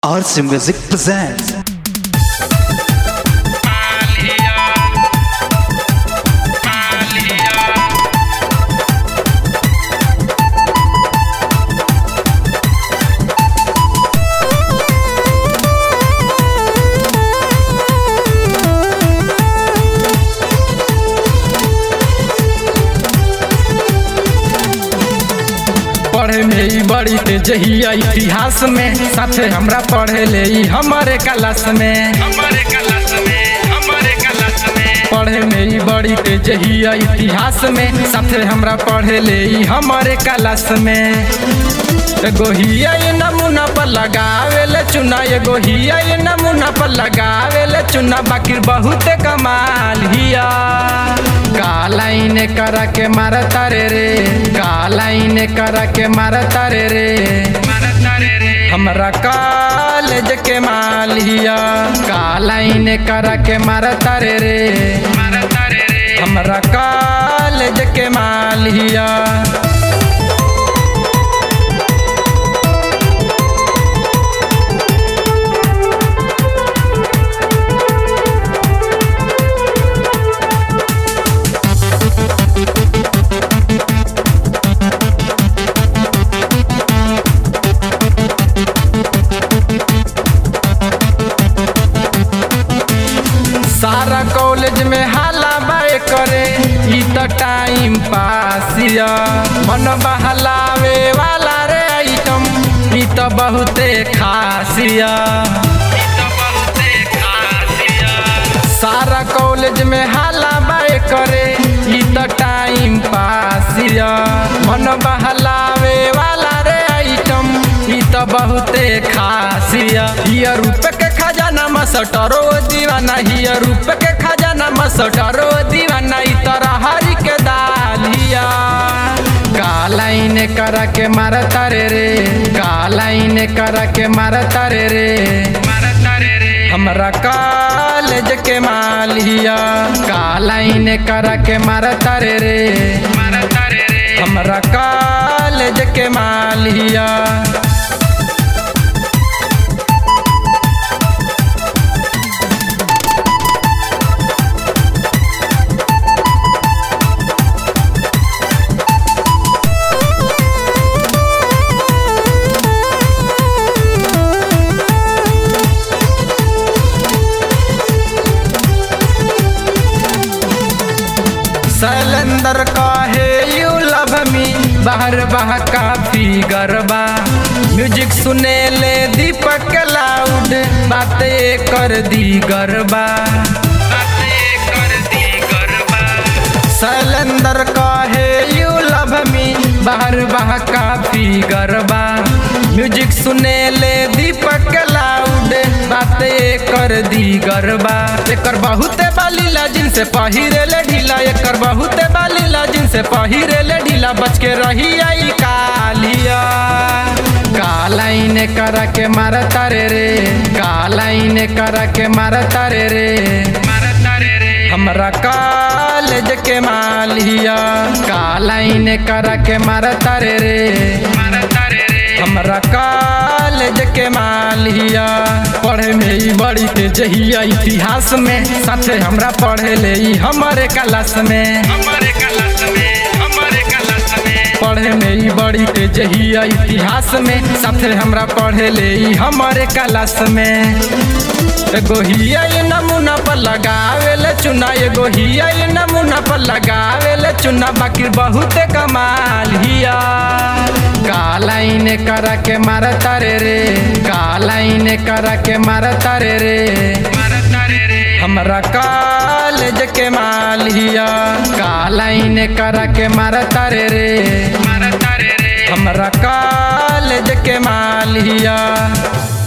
RC Music presents पढ़े में ई बड़ी तेजहिया इतिहास में साथे हमरा पढ़े ले ई हमारे क्लास में हमारे क्लास में हमारे क्लास में पढ़े में ई बड़ी तेजहिया इतिहास में साथे हमरा पढ़े ले ई हमारे क्लास में एगो हिया ये नमूना पर लगावे ले चुना एगो हिया ये नमूना पर लगावे ले चुना बाकी बहुत कमाल हिया कालाइन करा के मारता रे रे कालाइन करा के मारता रे रे हमरा कॉलेज के माल हिया कालाइन करा के मारता रे रे हमरा कॉलेज के माल हिया सारा कॉलेज में हाला बाय करे ई त टाइम पासिया मन बहलावे वाला रे आइटम ई त बहुते खासिया सारा कॉलेज में हाला बाय करे ई त टाइम पासिया मन बहलावे वाला रे आइटम ई त बहुते खासिया हिया रूप के खजाना मसटरो दीवाना हिया रूप के खजाना मसटरो दीवाना ई तरह हरी के दालिया कालाइन करा के मारता रे रे कालाइन करा के मारता रे रे हमरा कॉलेज के माल हिया कालाइन करा के मारता रे रे हमरा कॉलेज के माल हिया सैलेंदर काहे यू लव मी बाहर बहा काफी गरबा म्यूजिक सुने ले दीपक लाउड बातें कर दी गरबा सैलेंदर काहे यू लव मी बाहर बहा काफी गरबा म्यूजिक सुने ले दीपक लाउड बातें कर दी गरबा एकर बहुते बालीला जिनसे पहिरे ले ढीला एकर बहुते बालीला जिनसे पहिरे ले ढीला बच के रही आई कालिया कालाइन करा के मारता रे रे कालाइन करा के मारता रे रे हमरा कॉलेज के माल हिया कालाइन करा के मारता रे रे हमरा कॉलेज के माल हिया पढ़े में ई बड़ी तेजहिया इतिहास में साथे हमरा पढ़े ले ई हमारे क्लास में हमारे क्लास में हमारे क्लास में पढ़े में ई बड़ी तेजहिया इतिहास में साथे हमरा पढ़े ले ई हमारे क्लास में एगो हिया ये नमूना पर लगावे ले चुना एगो हिया ये नमूना पर लगावे ले चुना बाकी बहुत कमाल हिया कालाइन करा के मारता रे रे कालाइन करा के मारता रे रे हमरा कॉलेज के माल हिया कालाइन करा के मारता रे रे हमरा कॉलेज के माल हिया